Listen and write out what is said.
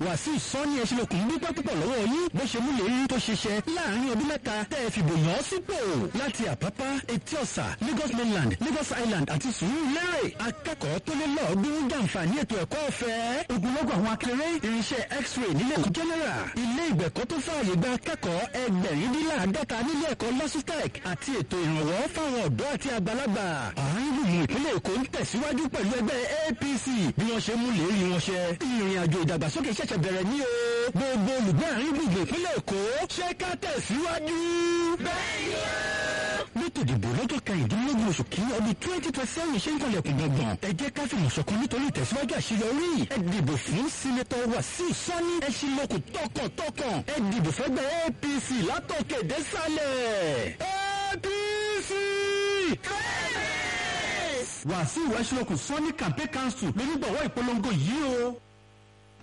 wàsíù sọ́ni ẹ̀ṣinlókun dúpẹ́ púpọ̀ lọ́wọ́ yín bó ṣe mú lérí tó ṣiṣẹ́ láàrin ọdún mẹ́ta tẹ́ ẹ fìbò yàn án sípò láti àpápá etí ọ̀sà lagos mainland lagos island àti sùúrùlérè akẹ́kọ̀ọ́ tó lé lọ́ọ̀ọ́dún jàǹfààní ètò ẹ̀kọ́ ọ̀fẹ́ ogunlọ́gọ̀ àwọn akéré irinṣẹ́ x-ray nílé ẹ̀kọ́ general ilé ìgbẹ̀kọ́ tó fààyè gba akẹ́kọ̀ọ́ ẹgbẹ̀rindínláàdọ́ta nílé ẹ̀kọ́ lọ́sítẹ̀k àti ètò ìrànwọ́ fáwọn ọ̀dọ́ àti àgbàlagbà àárín gbùngbùn ìpínlẹ̀ èkó ń tẹ̀síwájú pẹ̀lú ẹgbẹ́ apc bí wọ́n ṣe mú lérí wọn ṣẹ ìrìn àjò ìdàgbàsókè ṣẹ̀ṣẹ̀ bẹ̀rẹ̀ ní o gbogbo olùgbé àárín gbùngbùn ìpínlẹ̀ èkó ṣé ká tẹ̀síwájú. bẹ́ẹ̀ni o lẹ́tò ìdìbò lọ́jọ́ kẹrìndínlógún oṣù kìíní ọdún twenty twenty seven ṣe ń kọlẹ̀kùn gbọ̀ngbọ̀n ẹ jẹ́ ká fìmọ̀ ṣọ̀kan nítorí ìtẹ̀síwájú àṣeyọrí ẹ dìbò fún sínétọ̀ wàsíù sani ẹ ṣe lóko tọkàntọkàn ẹ dìbò fẹ́gbẹ́ apc látòkè désàlẹ̀ apc. wàsíù ẹ̀ṣinlókun sani campaign council lónígbọ̀wọ́ ìpolongo yìí o.